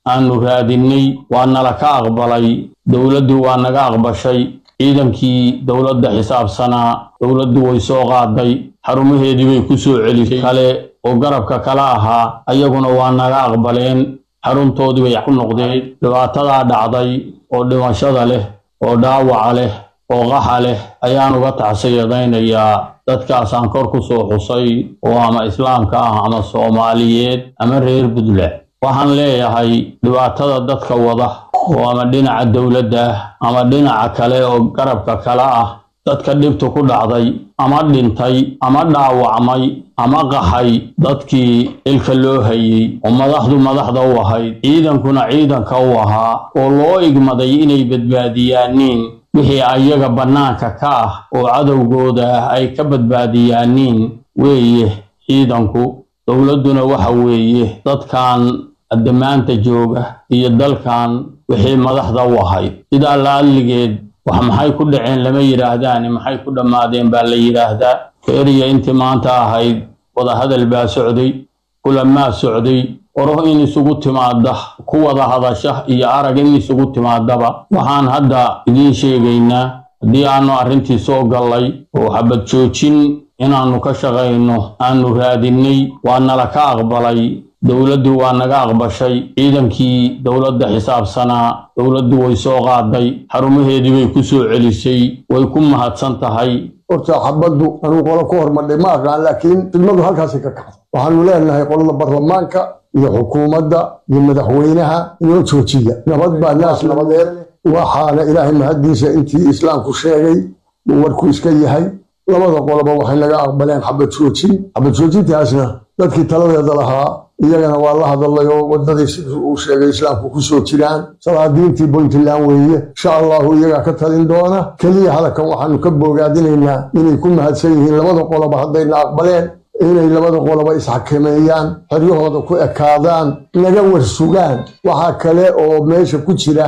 aanu raadinnay waa nala ka aqbalay dowladdu waa naga aqbashay ciidankii dowladda xisaabsanaa dowladdu way soo qaaday xarumaheedii bay ku soo celisay kale oo garabka kala ahaa ayaguna waa naga aqbaleen xaruntoodii bay ku noqdeen dhibaatadaa dhacday oo dhimashada leh oo dhaawaca leh oo qaxa leh ayaan uga tacsiyadaynayaa dadkaasaan kor ku soo xusay oo ama islaamka ah ama soomaaliyeed ama reer puntland waxaan leeyahay dhibaatada dadka wada oo ama dhinaca dowladda ah ama dhinaca kale oo garabka kale ah dadka dhibtu ku dhacday ama dhintay ama dhaawacmay ama qaxay dadkii ilka loo hayey oo madaxdu madaxda u ahayd ciidankuna ciidanka u ahaa oo loo igmaday inay badbaadiyaaniin wixii ayaga bannaanka ka ah oo cadowgooda ah ay ka badbaadiyaaniin weeye ciidanku dowladduna waxa weeye dadkan addamaanta jooga iyo dalkan wixii madaxda u ahayd sidaa la'alligeed wax maxay ku dhaceen lama yidhaahdaani maxay ku dhammaadeen baa la yidhaahdaa feeriya intii maanta ahayd wadahadal baa socday kulamaa socday oro in isugu timaada ku wada hadasha iyo arag in isugu timaadaba waxaan hadda idiin sheegaynaa haddii aanu arrintii soo gallay oo xabad joojin inaannu ka shaqayno aanu raadinnay waa nala ka aqbalay dowladdu waa naga aqbashay ciidankii dowladda xisaabsanaa dowladdu way soo qaaday xarumaheedii bay ku soo celisay way ku mahadsan tahay horta xabaddu anuu qolo ku hormadhay ma aqaan laakiin filmadu halkaasay ka kacday waxaanu leenahay qolada baarlamaanka iyo xukuumadda iyo madaxweynaha inoo joojiya nabad baa naas nabadeed waxaana ilaahay mahaddiisa intii islaamku sheegay uu warku iska yahay labada qoloba waxay naga aqbaleen xabad joojin xabad joojintaasna dadkii taladeeda lahaa iyagana waa la hadalay oo wadadii siduu uu sheegay islaamku ku soo jiraan salaadiintii puntland weeye insha allahu iyagaa ka talin doona keliya halakan waxaanu ka boogaadinaynaa inay ku mahadsan yihiin labada qoloba haddayna aqbaleen inay labada qoloba isxakameeyaan xeryahooda ku ekaadaan naga warsugaan waxaa kale oo meesha ku jira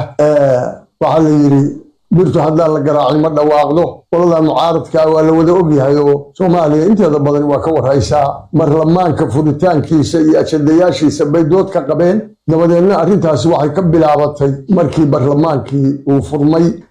waxaa la yidhi birtu haddaan la garaacin ma dhawaaqdo qoladan mucaaradkaa waa la wada ogyahay oo soomaaliya inteeda badan waa ka warhaysaa baarlamaanka furitaankiisa iyo ajadayaashiisa bay dood ka qabeen dabadeedna arrintaasi waxay ka bilaabatay markii baarlamaankii uu furmay